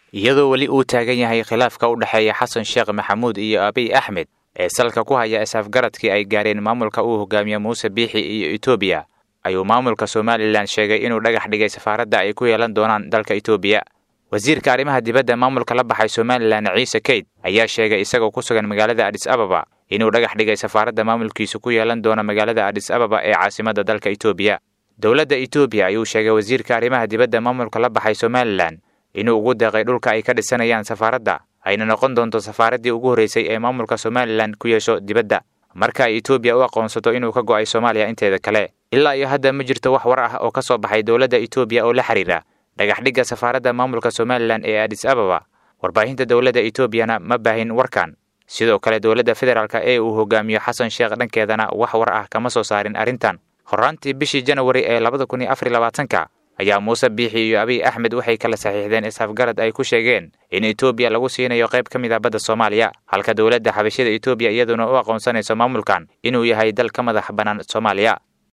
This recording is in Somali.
iyadoo weli uu taagan yahay khilaafka u dhexeeya xasan sheekh maxamuud iyo abiy axmed ee salka ku haya is-afgaradkii ay gaareen maamulka uu hogaamiye muuse biixi iyo etoobiya ayuu maamulka somalilan sheegay inuu dhagax dhigay safaaradda ay ku yeelan doonaan dalka etoobiya wasiirka arrimaha dibadda maamulka la baxay somalilan ciise keyd ayaa sheegay isagoo ku sugan magaalada adis ababa inuu dhagax dhigay safaaradda maamulkiisu ku yeelan doono magaalada adis ababa ee caasimadda dalka etoobiya dowladda etoobiya ayuu sheegay wasiirka arrimaha dibadda maamulka la baxay somalilan inuu ugu deeqay dhulka ay ka dhisanayaan safaaradda ayna noqon doonto safaaraddii ugu horreysay ee maamulka somalilan ku yeesho dibadda marka ay etoobiya u aqoonsato inuu ka go'ay soomaaliya inteeda kale ilaa iyo hadda ma jirto wax war ah oo ka soo baxay dowladda etoobiya oo la xiriira dhagaxdhigga safaaradda maamulka somalilan ee adis ababa warbaahinta dowladda etoobiyana ma baahin warkan sidoo kale dowladda federaalk ee uu hogaamiyo xasan sheekh dhankeedana wax war ah kama soo saarin arrintan horraantii bishii janwari ee labada kun iyo afar iyo labaatanka ayaa muuse biixi iyo abiy axmed waxay kala saxiixdeen is-afgarad ay ku sheegeen in etoobiya lagu siinayo qayb ka mid ah badda soomaaliya halka dowladda xabashida etoobiya iyaduna u aqoonsanayso maamulkan inuu yahay dal ka madax bannaan soomaaliya